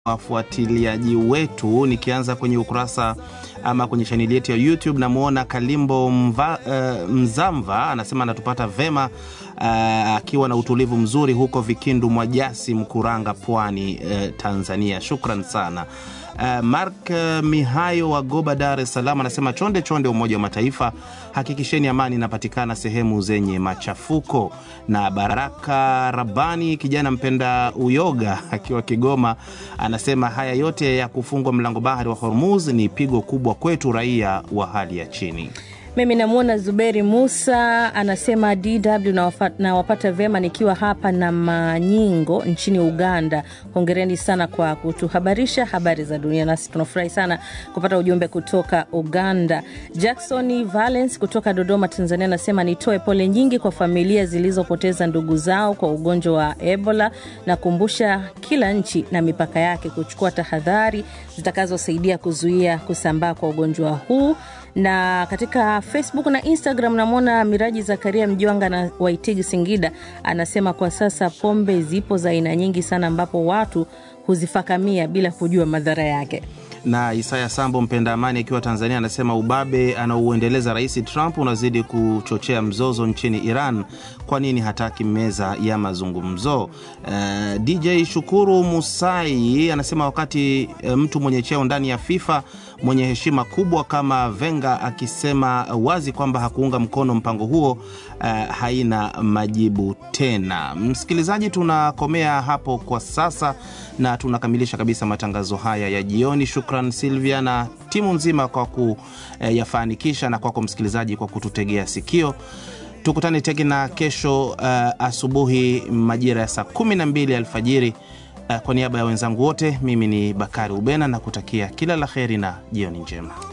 wafuatiliaji wetu, nikianza kwenye ukurasa ama kwenye chaneli yetu ya YouTube, namwona Kalimbo Mva, uh, Mzamva anasema anatupata vema akiwa uh, na utulivu mzuri huko Vikindu Mwajasi, Mkuranga, Pwani, uh, Tanzania. Shukran sana. Uh, Mark uh, Mihayo wa Goba, Dar es Salaam anasema chonde chonde, Umoja wa Mataifa, hakikisheni amani inapatikana sehemu zenye machafuko. Na Baraka Rabani, kijana mpenda uyoga, akiwa Kigoma, anasema haya yote ya kufungwa mlango bahari wa Hormuz ni pigo kubwa kwetu raia wa hali ya chini. Mimi namwona Zuberi Musa anasema DW nawapata na vyema nikiwa hapa na Manyingo nchini Uganda. Hongereni sana kwa kutuhabarisha habari za dunia, nasi tunafurahi sana kupata ujumbe kutoka Uganda. Jackson Valence kutoka Dodoma, Tanzania anasema nitoe pole nyingi kwa familia zilizopoteza ndugu zao kwa ugonjwa wa Ebola na kumbusha kila nchi na mipaka yake kuchukua tahadhari zitakazosaidia kuzuia kusambaa kwa ugonjwa huu na katika Facebook na Instagram namwona Miraji Zakaria Mjwanga na Waitigi Singida anasema kwa sasa pombe zipo za aina nyingi sana, ambapo watu huzifakamia bila kujua madhara yake. Na Isaya Sambo mpenda amani akiwa Tanzania anasema ubabe anaouendeleza Rais Trump unazidi kuchochea mzozo nchini Iran. Kwa nini hataki meza ya mazungumzo? Uh, DJ Shukuru Musai anasema wakati uh, mtu mwenye cheo ndani ya FIFA mwenye heshima kubwa kama Venga akisema wazi kwamba hakuunga mkono mpango huo, uh, haina majibu tena. Msikilizaji, tunakomea hapo kwa sasa na tunakamilisha kabisa matangazo haya ya jioni. Shukran Silvia na timu nzima kwa kuyafanikisha, na kwako msikilizaji kwa kututegea sikio. Tukutane tena kesho uh, asubuhi majira ya saa kumi na mbili alfajiri. Uh, kwa niaba ya wenzangu wote, mimi ni Bakari Ubena na kutakia kila la heri na jioni njema.